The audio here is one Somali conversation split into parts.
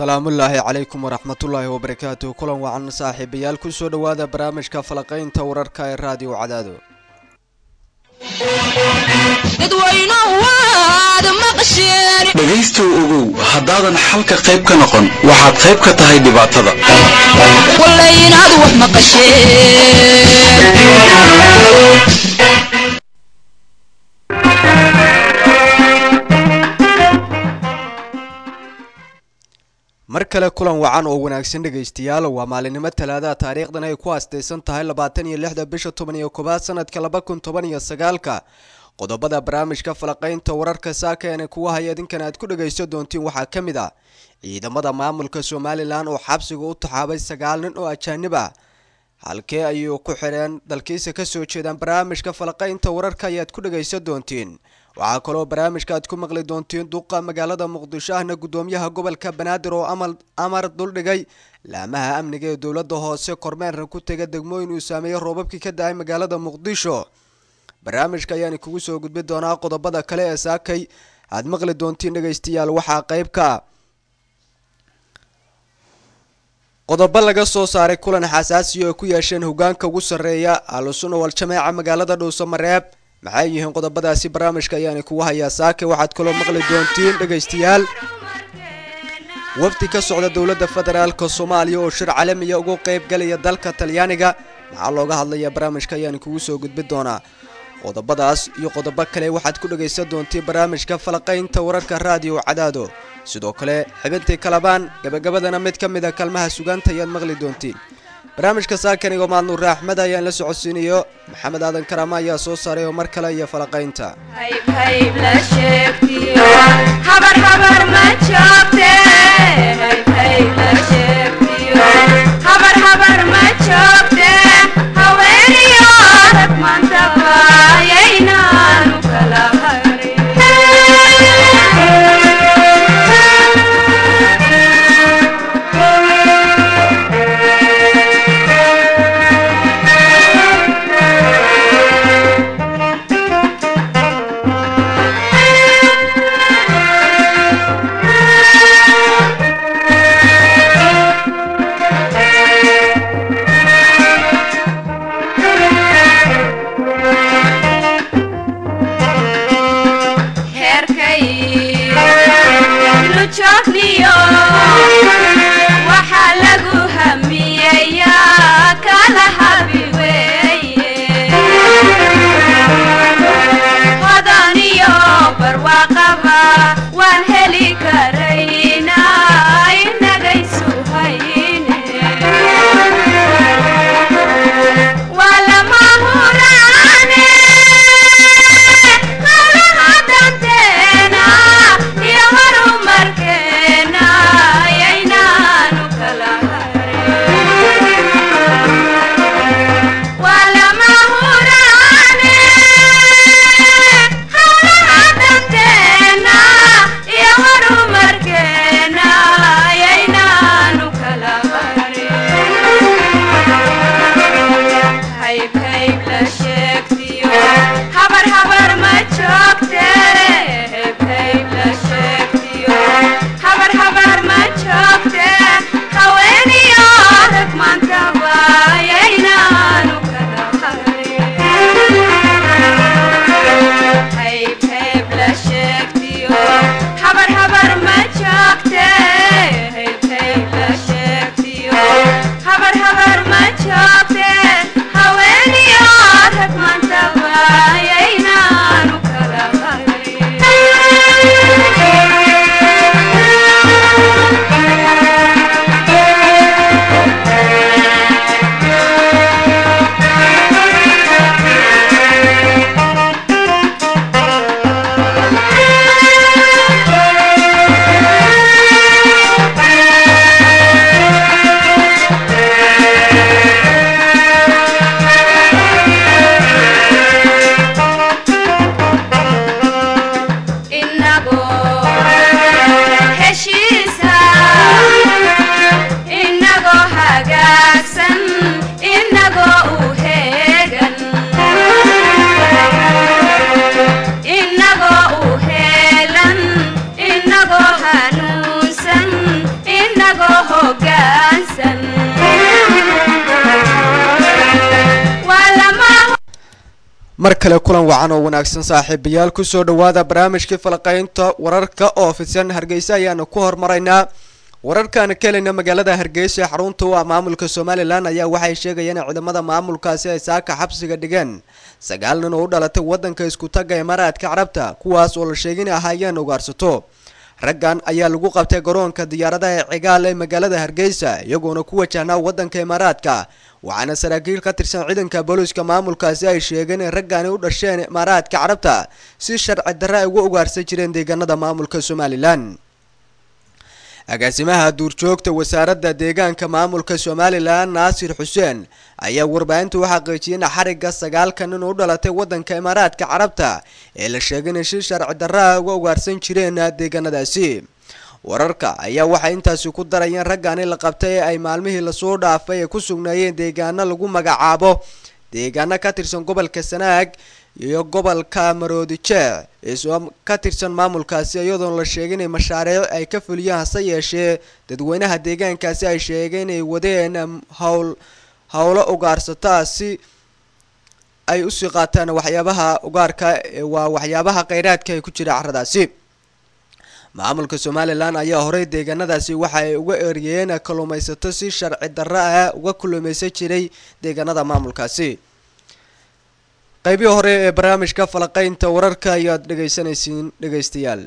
salaamullaahi calaykum waraxmatullaahi wabarakaatu kulan wacan saaxiibayaal kusoo dhowaada barnaamijka falaqaynta wararka ee raadiyo cadaado dhegaystow ogow haddaadan xalka qayb ka noqon waxaad qayb ka tahay dhibaatada mar kale kulan wacan oo wanaagsan dhegaystayaal waa maalinimo talaadaha taariikhdan ay ku aastaysan tahay labaatan iyo lixda bisha toban iyo koobaad sanadka laba kun toban iyo sagaalka qodobada barnaamijka falaqaynta wararka saakaene kuwa haya idinkan aad ku dhagaysan doontiin waxaa ka mid ah ciidamada maamulka somalilan oo xabsiga u taxaabay sagaal nin oo ajaanib ah halkee ayuu ku xidheen dalkiisa kasoo jeedaan barnaamijka falaqaynta wararka ayaad ku dhagaysan doontiin waxaa kaloo barnaamijka aad ku maqli doontiin duqa magaalada muqdisho ahna gudoomiyaha gobolka banaadir oo amar duldhigay laamaha amniga ee dowlada hoose kormeerna ku tega degmooyin uu saameeyey roobabkii ka da-ay magaalada muqdisho barnaamijka ayaan kugu soo gudbi doonaa qodobada kale ee saakay aad maqli doontiin dhegaystayaal waxaa qayb ka qodobo laga soo saaray kulan xasaasiya oo ku yeesheen hogaanka ugu sarreeya ahlusunna wal-jameeca magaalada dhowso mareeb maxay yihiin qodobadaasi barnaamijka ayaana kugu hayaa saake waxaad kaloo maqli doontiin dhegaystayaal wafdi ka socda dowladda federaalka soomaaliya oo shir calamiya ugu qeyb galaya dalka talyaaniga maxaa looga hadlaya barnaamijka ayaan kugu soo gudbi doonaa qodobadaas iyo qodobo kale waxaad ku dhagaysan doontiin barnaamijka falaqaynta wararka raadiyo cadaado sidoo kale xibintii kalabaan gabagabadana mid ka mid a kalmaha sugaanta ayaad maqli doontiin barnaamijka saakanigo maadnuure axmed ayaan la socodsiinayo maxamed aadan karaama ayaa soo saaray oo mar kale iyo falaqaynta mar kale kulan wacan oo wanaagsan saaxiibayaal kusoo dhawaada barnaamijkii falaqaynta wararka oo fidsan hargeysa ayaanu ku hormaraynaa wararkaan ka helayna magaalada hargeysa ee xarunta u ah maamulka somalilan ayaa waxay sheegayeen in ciidamada maamulkaasi ay saaka xabsiga dhigeen sagaal nin oo u dhalatay wadanka iskutaga imaaraadka carabta kuwaas oo la sheegay inay ahaayeen ugaarsato raggan ayaa lagu qabtay garoonka diyaaradaha ee cigaal ee magaalada hargeysa iyagoona ku wajahnaa wadanka imaaraadka waxaana saraakiil ka tirsan ciidanka booliiska maamulkaasi ay sheegeen in raggani u dhasheen imaaraadka carabta si sharci darre ay uga ugaarsan jireen deegaanada maamulka somalilan agaasimaha duurjoogta wasaaradda deegaanka maamulka somalilan naasir xuseen ayaa warbaahinta u xaqiijiyay in xarigga sagaalka nin u dhalatay wadanka imaaraadka carabta ee la sheegay inay si sharci darra uga ugaarsan jireen deegaanadaasi wararka ayaa waxay intaasi ku darayeen raggani la qabtay ee ay maalmihii lasoo dhaafay ay ku sugnaayeen deegaano lagu magacaabo deegaano ka tirsan gobolka sanaag iyo gobolka maroodijeec isoo ka tirsan maamulkaasi iyadoona la sheegay inay mashaariic ay ka fuliyeen hase yeeshee dadweynaha deegaankaasi ay sheegeen inay wadeen howl howlo ugaarsataa si ay usii qaataan waxyaabaha ugaarka waa waxyaabaha kheyraadka ay ku jira carradaasi maamulka somalilan ayaa horey deegaanadaasi waxa ay uga eryeen kalluumaysato si sharci darro ah uga kalluumaysan jiray deegaanada maamulkaasi qaybihii hore ee barnaamijka falaqaynta wararka ayaad dhegaysanaysiin dhegaystayaal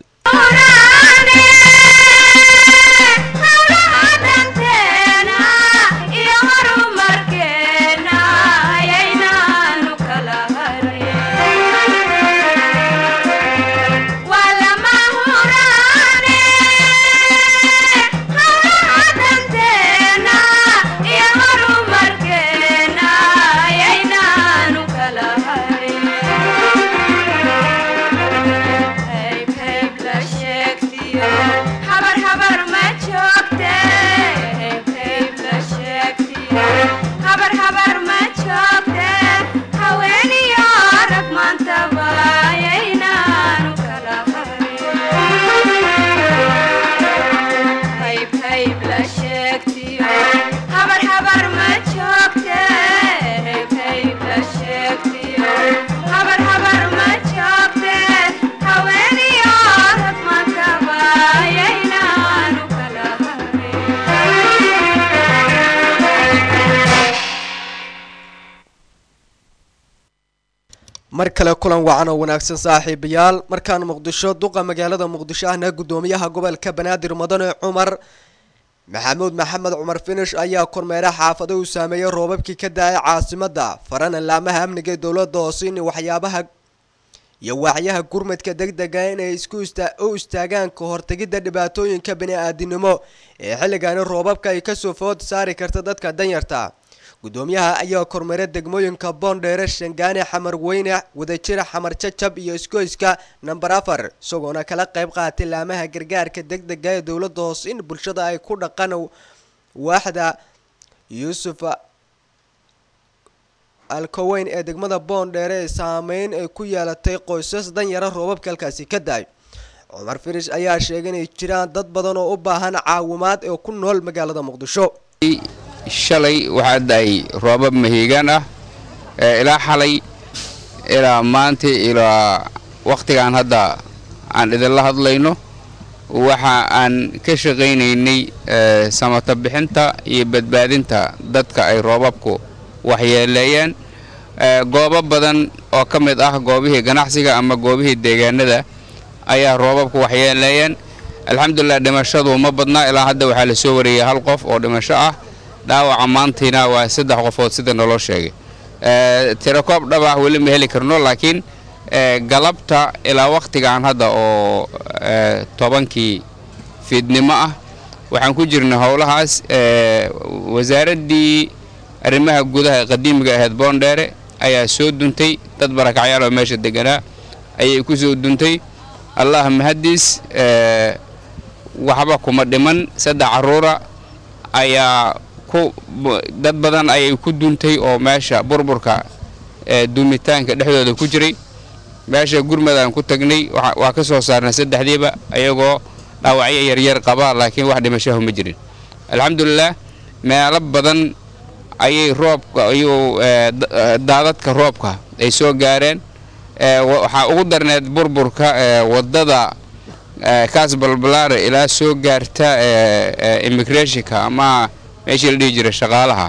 mar kale kulan wacan oo wanaagsan saaxiibayaal markaan muqdisho duqa magaalada muqdisho ahna guddoomiyaha gobolka banaadir mudane cumar maxamuud maxamed cumar finish ayaa kormeera xaafado uu saameeyey roobabkii ka da-ay caasimada farana laamaha amniga ee dowladda hoose in waxyaabaha iyo waaxyaha gurmadka degdega inay isku u istaagaan ka hortegidda dhibaatooyinka bani-aadinimo ee xilligaani roobabka ay kasoo food saari karta dadka danyarta guddoomiyaha ayaa kormeera degmooyinka boondheere shangaane xamar weyne wadajira xamar jajab iyo iskoyska namber afar isagoona kala qayb qaatay laamaha gargaarka degdega ee dowladda hoose in bulshada ay ku dhaqan waaxda yuusuf alkoweyn ee degmada boondheere ee saameyn ay ku yeelatay qoysas danyara roobabka halkaasi ka da-ay cumar firish ayaa sheegay inay jiraan dad badan oo u baahan caawimaad ee ku nool magaalada muqdisho shalay waxaa da-ay roobab mahiigaan ah ilaa xalay ilaa maanta ilaa wakhtigaan hadda aan idinla hadlayno waxa aan ka shaqaynaynay samata bixinta iyo badbaadinta dadka ay roobabku waxyeeleeyeen goobo badan oo ka mid ah goobihii ganacsiga ama goobihii deegaanada ayaa roobabku waxyeeleeyeen alxamdulilah dhimashadu ma badnaa ilaa hadda waxaa la soo wariyay hal qof oo dhimasho ah dhaawaca maantiina waa saddex qofood sida naloo sheegay tirakoob dhab ah weli ma heli karno laakiin galabta ilaa wakhtigan hadda oo tobankii fiidnimo ah waxaan ku jirnay howlahaas wasaaraddii arrimaha gudaha ee qadiimiga ahayd boondheere ayaa soo duntay dad barakacyaal oo meesha deganaa ayay ku soo duntay allah mahadiis waxba kuma dhiman saddex carruura ayaa ku dad badan ayay ku duntay oo meesha burburka duumitaanka dhexdooda ku jiray meesha gurmadaan ku tagnay waa ka soo saarnay saddexdiiba ayagoo dhaawacyo yaryar qaba laakiin wax dhimashahu ma jirin alxamdulilah meelo badan ayay roobka ayuu daadadka roobka ay soo gaareen waxaa ugu darneed burburka wadada kaas balbalaare ilaa soo gaarta immigrationka ama meeshii la dhihi jiray shaqaalaha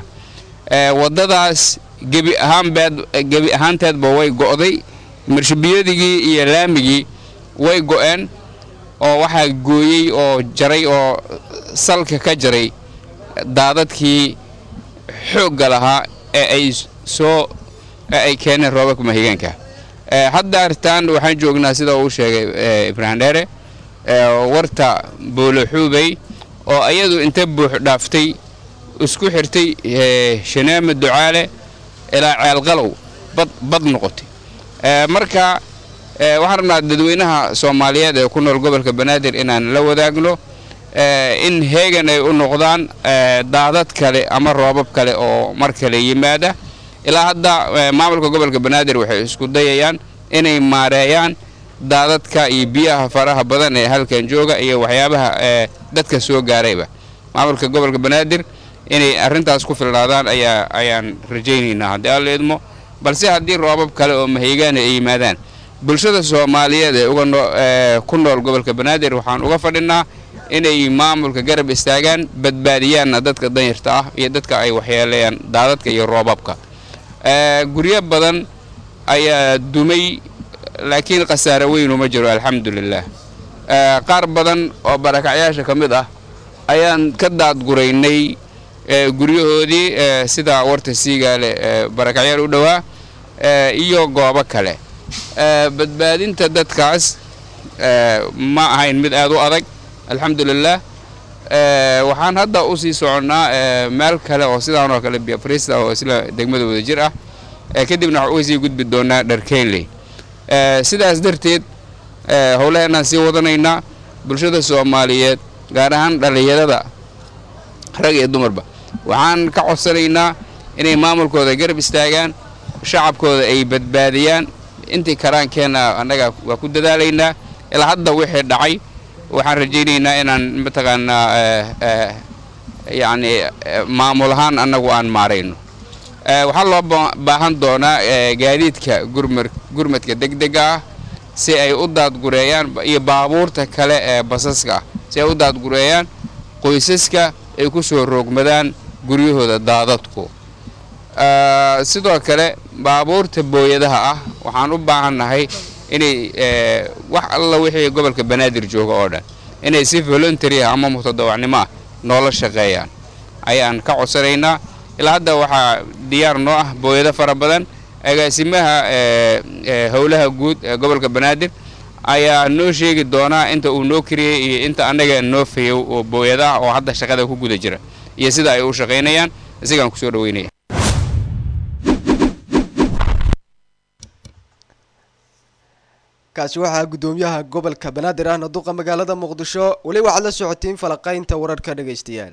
wadadaas gebi ahaanbeed gebi ahaanteedba way go'day marshabiyadigii iyo laamigii way go'een oo waxaa gooyey oo jaray oo salka ka jaray daadadkii xoogga lahaa ee ay soo ee ay keeneen roobabka mahigaanka hadda artaan waxaan joognaa sida uu sheegay ibraahim dheere warta booloxuubey oo ayadu inta buux dhaaftay isku xirtay shaneeme ducaale ilaa ceelqalow bad bad noqotay marka waxaan rabnaa dadweynaha soomaaliyeed ee ku nool gobolka banaadir inaan la wadaagno in heegan ay u noqdaan daadad kale ama roobab kale oo mar kale yimaada ilaa hadda maamulka gobolka banaadir waxay isku dayayaan inay maareeyaan daadadka iyo biyaha faraha badan ee halkan jooga iyo waxyaabaha dadka soo gaarayba maamulka gobolka banaadir inay arrintaas ku filnaadaan ayaa ayaan rajaynaynaa haddii alla idmo balse haddii roobab kale oo mahigaana ay yimaadaan bulshada soomaaliyeed ee uga ku nool gobolka banaadir waxaan uga fadhinaa inay maamulka garab istaagaan badbaadiyaanna dadka danyarta ah iyo dadka ay waxyeeleeyaan daadadka iyo roobabka guryo badan ayaa dumay laakiin khasaare weynu ma jiro alxamdulilah qaar badan oo barakacyaasha ka mid ah ayaan ka daadguraynay guryahoodii sida warta siigaale barakacyaal u dhowaa iyo goobo kale badbaadinta dadkaas ma ahayn mid aad u adag alxamdulilah waxaan hadda u sii soconnaa meel kale oo sidaan oo kale biafrista oo isla degmada wada jir ah kadibna waxaan uga sii gudbi doonaa dharkeynley sidaas darteed howlaheenaan sii wadanaynaa bulshada soomaaliyeed gaar ahaan dhallinyarada rag iyo dumarba waxaan ka codsanaynaa inay maamulkooda garab istaagaan shacabkooda ay badbaadiyaan intii karaankeenna annaga waa ku dadaalaynaa ilaa hadda wixii dhacay waxaan rajaynaynaa inaan mataqaanaa yacni maamul ahaan annagu aan maarayno waxaa loo baahan doonaa gaadiidka gurmar gurmadka degdega ah si ay u daadgureeyaan iyo baabuurta kale ee basaska ah si ay u daadgureeyaan qoysaska ay ku soo roogmadaan guryahooda daadadku sidoo kale baabuurta booyadaha ah waxaan u baahannahay inay wax alla wixii gobolka banaadir jooga oo dhan inay si voluntary ah ama mutadawacnimo ah noola shaqeeyaan ayaan ka codsanaynaa ilaa hadda waxaa diyaar noo ah booyado fara badan agaasimaha howlaha guud ee gobolka banaadir ayaa noo sheegi doonaa inta uu noo kariyey iyo inta annaga noo fayow oo booyadaha oo hadda shaqada ku guda jira iyo sida ay u shaqaynayaan isagaan kusoo dhaweynaya kaasi waxaa guddoomiyaha gobolka banaadir ahna duqa magaalada muqdisho weli waxaad la socotiin falaqaynta wararka dhegaystayaal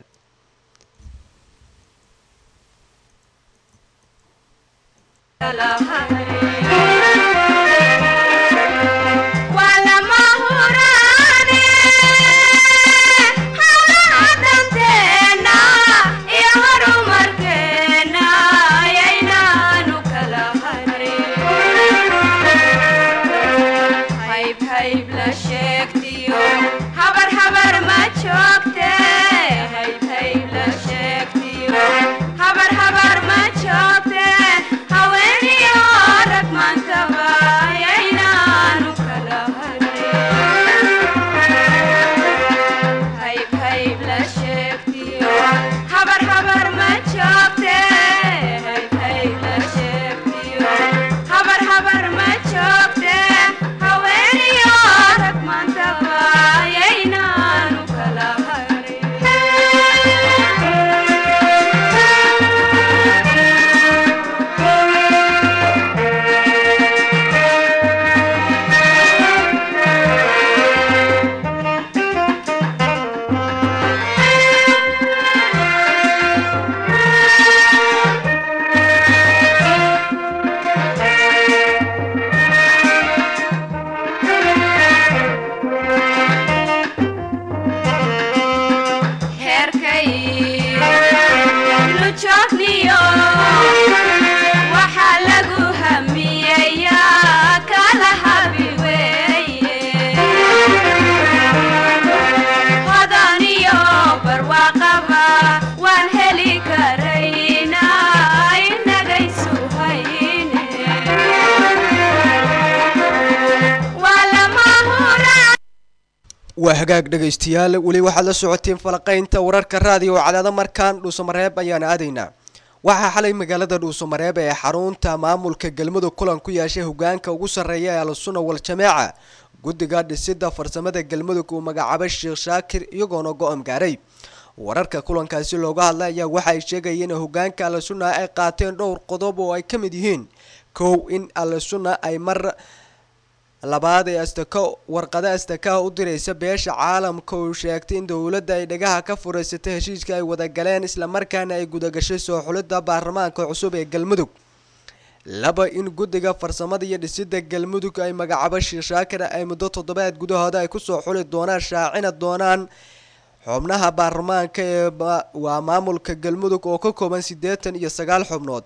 habar habar ma joogte haweeniyo waa hagaag dhegaystayaal weli waxaad la socoteen falaqaynta wararka raadiyo cadaado markaan dhuusamareeb ayaan aadaynaa waxaa xalay magaalada dhuusamareeb ee xarunta maamulka galmudug kulan ku yeeshay hogaanka ugu sarreeya ee al-sunna wal-jameeca guddiga dhisida farsamada galmudug uu magacaabay sheekh shaakir iyagoona go-am gaaray wararka kulankaasi looga hadlay ayaa waxaay sheegayeen in hogaanka al-sunna ay qaateen dhowr qodob oo ay ka mid yihiin kow in al-sunna ay mar labaad ee astaka warqada astakaha u diraysa beesha caalamka uu sheegtay in dowladda ay dhagaha ka furaysatay heshiiska ay wadagaleen islamarkaana ay gudagashay soo xulidda baarlamaanka cusub ee galmudug laba in guddiga farsamada iyo dhisida galmudug ay magacaabo sheekh shaakir ay muddo toddobaad gudahooda ay kusoo xuli doonaan shaacina doonaan xubnaha baarlamaanka ee waa maamulka galmudug oo ka kooban siddeetan iyo sagaal xubnood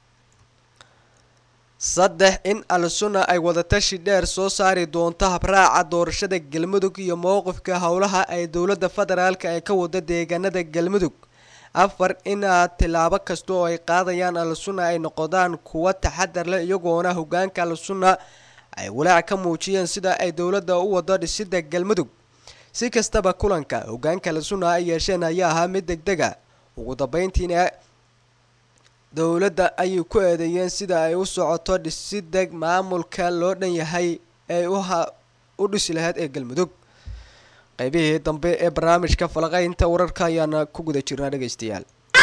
saddex in al-sunna ay wadatashi dheer soo saari doonto habraaca doorashada galmudug iyo mowqifka howlaha ay dowladda federaalka ay ka wada deegaanada galmudug afar in tilaabo kasta oo ay qaadayaan al-sunna ay noqdaan kuwa taxadar leh iyagoona hogaanka al-sunna ay walaac ka muujiyeen sida ay dowladda u wado dhisida galmudug si kastaba kulanka hogaanka al-sunna ay yeesheen ayaa ahaa mid deg dega ugu dambeyntiina dowladda ayay ku eedeeyeen sida ay u socoto dhisida maamulka loo dhan yahay ee u dhisi lahayd ee galmudug qaybihii dambe ee barnaamijka falaqaynta wararka ayaana ku guda jirnaa dhegaystayaal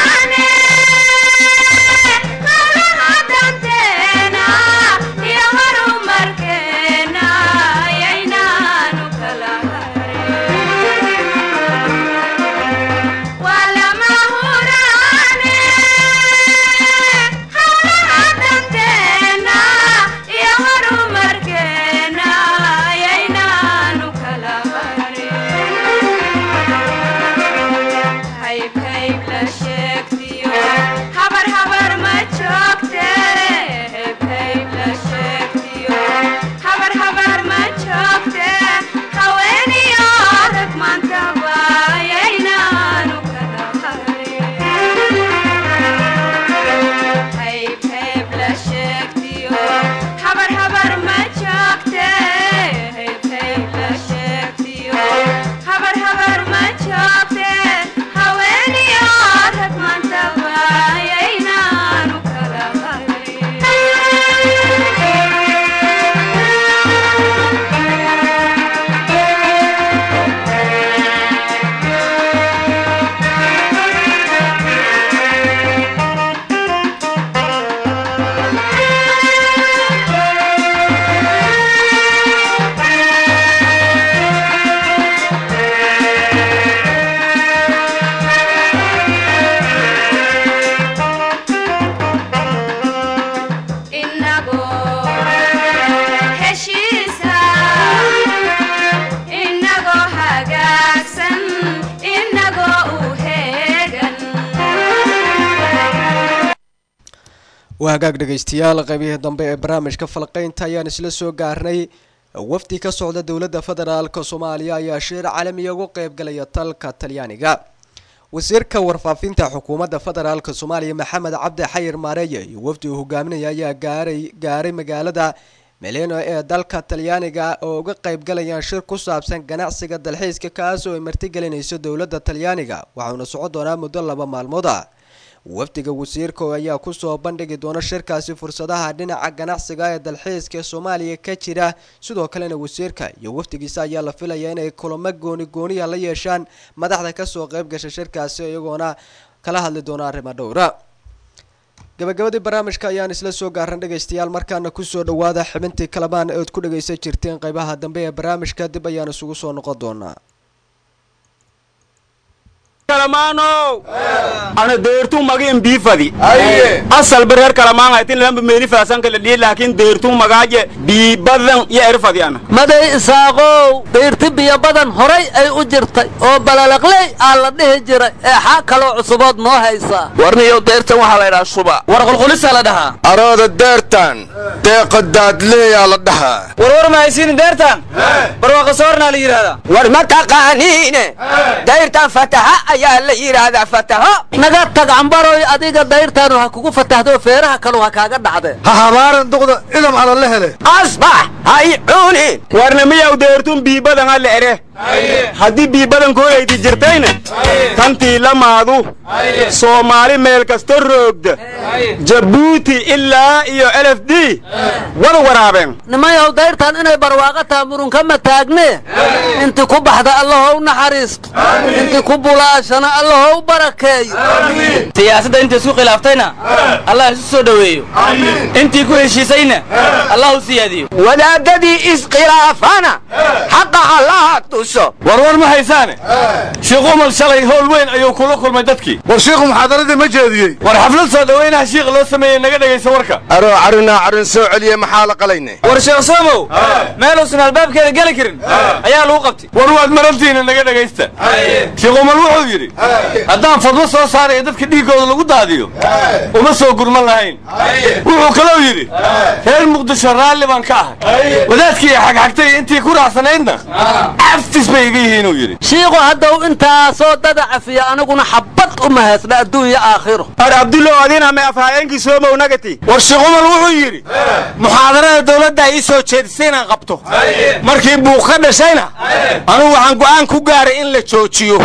waa hagaag dhegaystayaal qaybihii dambe ee barnaamijka falqaynta ayaan isla soo gaarnay wafdi ka socda dowladda federaalk soomaaliya ayaa shir caalamiya ugu qeybgalaya dalka talyaaniga wasiirka warfaafinta xukuumadda federaalk soomaaliya maxamed cabdi xayir maareeye iyo wafdi uu hogaaminaya ayaa gaaray gaaray magaalada meleno ee dalka talyaaniga oo uga qeybgalayaan shir ku saabsan ganacsiga dalxiiska kaas oo ay martigelinayso dowladda talyaaniga waxauna socon doonaa muddo laba maalmood ah wafdiga wasiirka ayaa kusoo bandhigi doona shirkaasi fursadaha dhinaca ganacsiga ee dalxiiska ee soomaaliya ka jira sidoo kalena wasiirka iyo wafdigiisa ayaa la filaya inay kulamo gooni gooniya la yeeshaan madaxda kasoo qeyb gasha shirkaasi iyagoona kala hadli doona arrimo dhowra gabagabadii barnaamijka ayaan isla soo gaaran dhegaystayaal markaana kusoo dhawaada xibintii kalamaan ood ku dhagaysan jirteen qeybaha dambe ee barnaamijka dib ayaan isugu soo noqon doonaa ana deertuu magin biifadi asal bereer kalamaan haytin lamba meeni faasanka la dhihi laakiin deertuu magaaje biibadan iyo erfadi ana maday isaaqow deyrti biyo badan horay ay u jirtay oo balalaqley aa la dhihi jiray ee xaa kaloo cusubood noo haysaa warniyow deertan waxaa la ydhaha shuba war qulqulisaa la dhahaa arooda deertan deeqa daadleeyaa la dhahaa warwar ma haysiini deertan barwaaqa soornaa la yidhahdaa war ma taqaaniine dayrtan fataha ayaa la yidhaahdaa fataho naga tag cambaroy adiga dayrtaanu ha kugu fatahdo feeraha kalu ha kaaga dhacde ha habaaran duqda idam ala la hele asbax hay cuunin warna miyaw deertun biibadan alle ere haddii bii badankoodayti jirtayna tantii lamaadu soomaali meel kasta roogda jabuuti ilaa iyo lf d wada waraabeen nimayow dayrtan inay barwaaqo taha murunkama taagne inti ku baxda allahow naxariisto inti ku bulaashana allahow barakeeyo siyaasadda inta isku khilaaftayna allah isu soo dhoweeyo intii ku heshiisayna allah u siyaadiyo wadaadadii iskhilaafana xaqa allaha tuso warwar ma haysaane shiikh umar shalay howl weyn ayuu kula kulmay dadkii war shiikhu muxaadaradii ma jeediyey war xaflad soo dhowaynaha shiikh loo sameeyey naga dhegaysa warka aroo carinaa carin soo celiye maxaa la qalayne war sheekh soomow meeluusan albaabkeeda geli karin ayaa lagu qabtay war waad marantiina naga dhegaysta shiikh umar wuxuu yidhi haddaan fadlo soo saarayo dadka dhiiggooda lagu daadiyo uma soo gurman lahayn wuxuu kalou yidhi reer muqdisho raalli baan ka ahay wadaadkii xagxagtay intii ku raacsanaydna aftis bay iga yihiinuu yidhi shiiku haddaw intaasoo dada cafiya aniguna xabbad uma haysna adduunya aakhiro ar abdullo adina me afhayeenkii soomow nagati war sheekh umar wuxuu yidhi muxaadarada dowladda ii soo jeedisay inaan qabto markii buuq ka dhashayna anugu waxaan go'aan ku gaaray in la joojiyo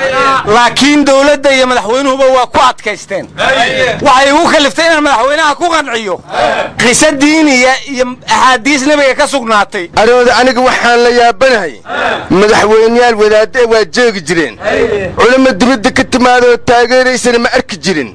laakiin dowladda iyo madaxweynuhuba waa ku adkaysteen waxay igu kaliftay inaan madaxweynaha ku qanciyo qiso diiniya iyo axaadiis nebiga ka sugnaatay arooda aniga waxaan la yaabanahay madaxweyneyaal wadaadda waa jeegi jireen culamo dibadda ka timaadoo taageeraysana ma arki jirin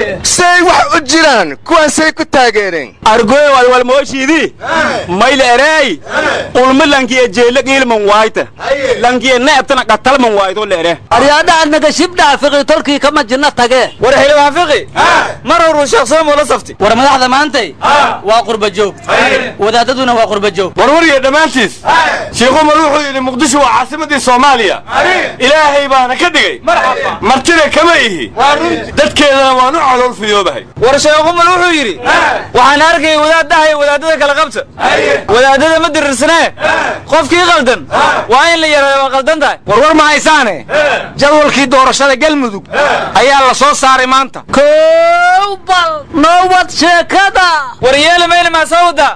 say wax u jiraan kuwaan say ku taageereen argoy walwalmooshiidii mayla ereey ulma lankiye jeela qiilman waayta lankiye neebtana qatalman waayto leere aryaadhaha nagashibdhaha fiqi tolkii kama jinno tagee war xildhibaan fiqi mar horuu sheekh soomow la saftay war madaxda maantay waa qurba joog wadaadaduna waa qurba joog warwariya dhammaantiis sheekh umar wuxuu yidhi muqdisho waa caasimadii soomaaliya ilaahay baana ka dhigay martina kama ihi dadkeedana waan u calool fiyoobahay war sheekh umar wuxuu yidhi waxaan arkayay wadaaddaha iyo wadaadada kala qabta wadaadada ma dirirsanee qofkii qaldan waa in la yaraada waa qaldan tahay warwar ma haysaane jadwalkii doorashada galmudug ayaa la soo saaray maanta kow bal noo wad sheekada war yeeli mayna maa soo wadaa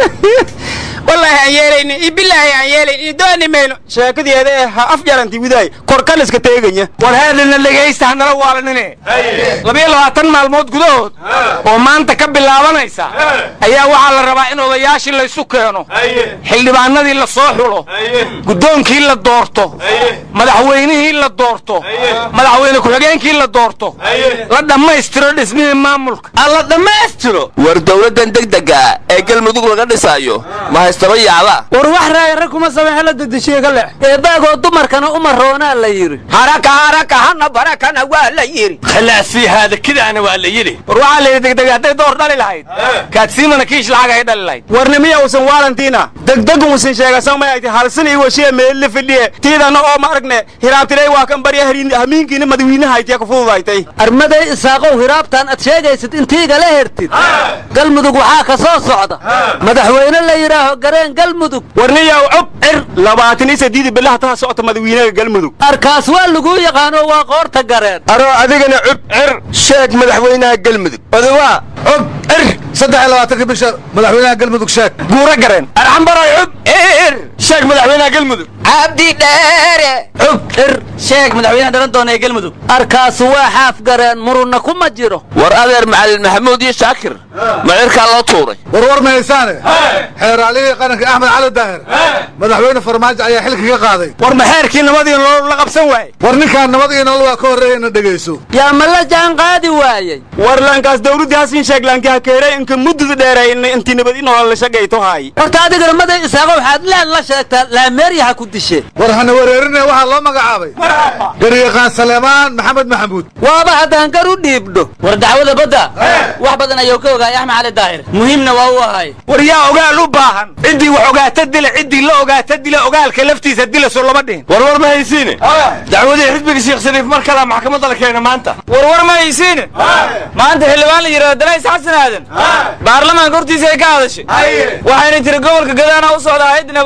wallaahi aan yeelayni iyo bilaahi aan yeelayn iyo dooni mayno sheekadeeda ee ha af jaranti widaay korkan iska teeganya war heedhina dhegaysta hanala waalanine labiyo labaatan maalmood gudahood oo maanta ka bilaabanaysa ayaa waxaa la rabaa in odayaashii laysu keeno xildhibaanadii la soo xulo guddoonkii la doorto madaxweynihii la doorto madaxweyne ku-xigeenkii la doorto la dhammaystiro dhismihii maamulka alla dhammaystiro war dowladdan degdega ee galmudug laga dhisaayo ma haystaba yaala war wax raaya rag kuma sameexe la dedeshiye ka leex eebaagoo dumarkana uma roonaa la yidhi haraka haraka hana barakana waa la yidhi khalaas fii haada kidaana waa la yidhi war waxaa la yidhi degdeg hadday door dhali lahayd kaadsiimana kiish lacag ay dhali lahayd warnimiya usan waalantiina degdeg usan sheegasan may ayti halsin iyo washiya meelle fidhiye tiidana oo ma aragne hiraabtilay waa kan barya hamiinkiina madawiinaha aytiya ku fududaytay armaday isaaqow hiraabtaan ad sheegaysid intiigala hertid galmudug waxaa ka soo socda madaxweyne la yidhaaho gareen galmudug warniyaw cub cir labaatan iyo saddeed bilaha taha socota madawiinaha galmudug arkaas waa laguu yaqaano waa qoorta gareen aroo adigana cub cir sheeg madaxweynaha galmudug odawa cub cir saddex iyo labaatanka bisha madaxweynaha galmudug sheeg guura gareen arxambaray cub cir sheeg madaxweynaha galmudug cabdi dheere cub cir sheeg madaxweynaha dhalan doona ee galmudug arkaas waa xaaf gareen murunna kuma jiro war adeer macalin maxamuud iyo shaakir ma cirkaa loo tuuray warwar ma haysaane xeeraalihii qaranka axmed cali daahir madaxweyne farmaajo ayaa xilka ka qaaday war ma xeerkii nabadii nolol la qabsan waaye war ninkaan nabad iyo nolol waa ka horreeyayna dhegayso yaa ma la jaan qaadi waayey war lankaas dawladdii hasin sheeg lanki ha keeray inka muddada dheereeyna intii nabad i nolol la shaqayto haay horta adigana maday isaaqo waxaad leen la sheegtaa laameerya ha ku dishe war hana wareerinaya waxaa loo magacaabay garyaqaan saleemaan maxamed maxamuud waaba haddaan gar u dhiibdho war dacwada badda wax badan ayuu ka ogaay axmed cali daahir muhiimna waa u ahay war yaa ogaal u baahan ciddii wax ogaata dila ciddii la ogaata dila ogaalka laftiisa dila soo lama dhihin war war ma haysiine dacwadii xisbiga sheekh shariif mar kalea maxkamadda la keena maanta war war ma haysiine maanta xildhibaan la yidhahdo danays xasan aadan baarlamaanka hortiisa ay ka hadashay waxayna tiri gobolka gadaana u socda hayadda nabadsugudiga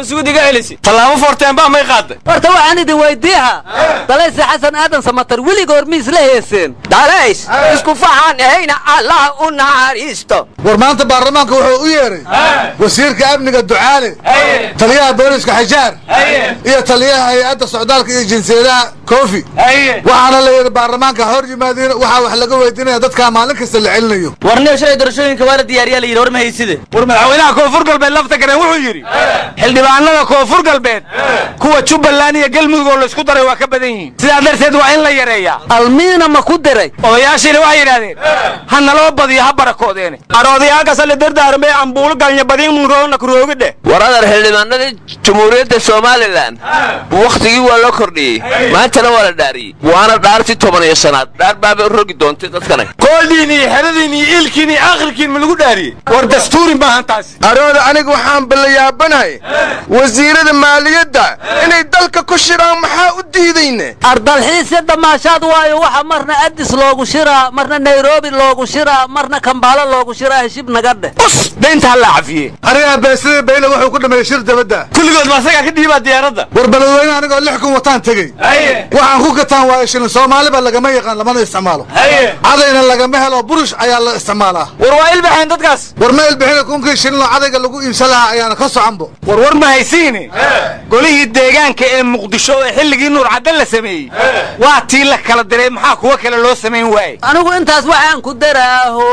celisi tallaabo foorteenbaa may qaaday horta waxaan idin weydiiha dalayse xasan aadan samatar weligoor miis la heeseen dalays isku faxaan ahayna allah u naxariisto war maanta baarlamaanka wuxuu u yeedhay wasiirka amniga ducaale taliyaha booliska xajaar iyo taliyaha hay-adda socdaalka iyo jinsiyadaha koofi waxaana la yidhi baarlamaanka hor yimaadiin waxaa wax laga weydiinaya dadkaa maalin kasta la celinayo warniyo shalay doorashooyinka waa la diyaariyaa la yidhi war ma hayside war madaxweynaha koonfur galbeed lafta gareen wuxuu yidhi xildhibaanada koonfur galbeed kuwa jubbaland iyo galmudug oo laysku daray waa ka badan yihiin sidaa darteed waa in la yareeyaa almiina ma ku diray odayaashiina waxay yidhahdeen ha naloo badiyo ha barakoodeene aroodayaalkasale dardaarmee ambuulo galnya badiin munroona kuroogidhe war adar xildhibaanadii jumhuuriyadda somalilan wakhtigii waa loo kordhiyey maantana waa la dhaariyey waana dhaartii toban iyo shanaad dhaar baabay u rogi doontay dadkana kooldiin iyo xeradiin iyo ilkiin iyo akhirkiin ma lagu dhaariyey war dastuuri maahan taasi arooda aniga waxaan ballayaabanahay wasiirada maaliyadda inay dalka ku shiraan maxaa u diidayne ardalxiisya damaashaad waayo waxa marna adis loogu shiraa marna nairobi loogu shiraa marna kambaalo loogu shiraa heshib naga dheh us daynta ha la cafiye anigaa beesadii bayle wuxuu ku dhameeyey shir dabadda kulligood ma asagaa ka dhiibaa diyaaradda war beledweyne anigoo lix kun wataan tegey waxaan ku gataan waayo shilin soomaaliba lagama yaqaan lamana isticmaalo cadayna lagama helo burush ayaa la isticmaalaa war waa ilbaxeen dadkaas war ma ilbixina kunkii shilin oo cadayga lagu iibsan lahaa ayaana ka soconbo war war ma haysiine golihii deegaanka ee muqdisho ee xilligii nuur caddan la sameeyey waa tii la kala diray maxaa kuwa kale loo samayn waaye anigu intaas waxaan ku daraaho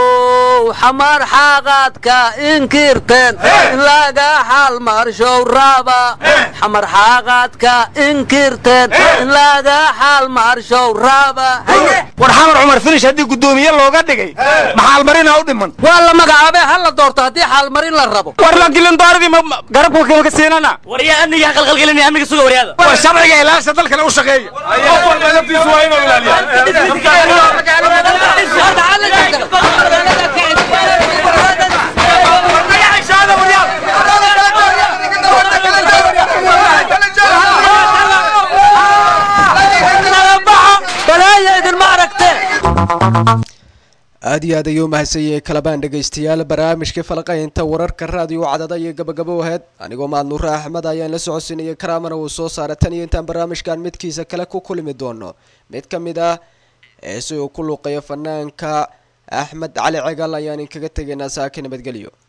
xamaar xaaqaadka inkirteen in laga xaalmarshow raaba xamar xaaqaadka inkirteen in laga xaalmarshow raaba war xamar cumar finish haddii guddoomiye looga dhigay maxaalmarina u dhiman waa la magacaabee ha la doorto haddii xaalmarin la rabo war la dilin dooradii garabka kalka siinana war yaa amniga qalqalgelinaya amniga suga waryaada war sharciga ilaasha dalkana u shaqeeya qof walba naftiisu waa inuu balaaya idinma aragtee aad iyo aad ayuu mahadsanyahay kalabaan dhegaystayaal barnaamijka falaqaynta wararka raadiyo cadada iyo gabagabo aheyd anigoo maadnuure axmed ayaan la socodsiinaya karaamana uu soo saara tan iyo intaan barnaamijkan midkiisa kale ku kulmi doono mid ka mid ah ee si uu ku luuqeeyo fanaanka axmed cali cegal ayaan inkaga tegaynaa saaka nabadgelyo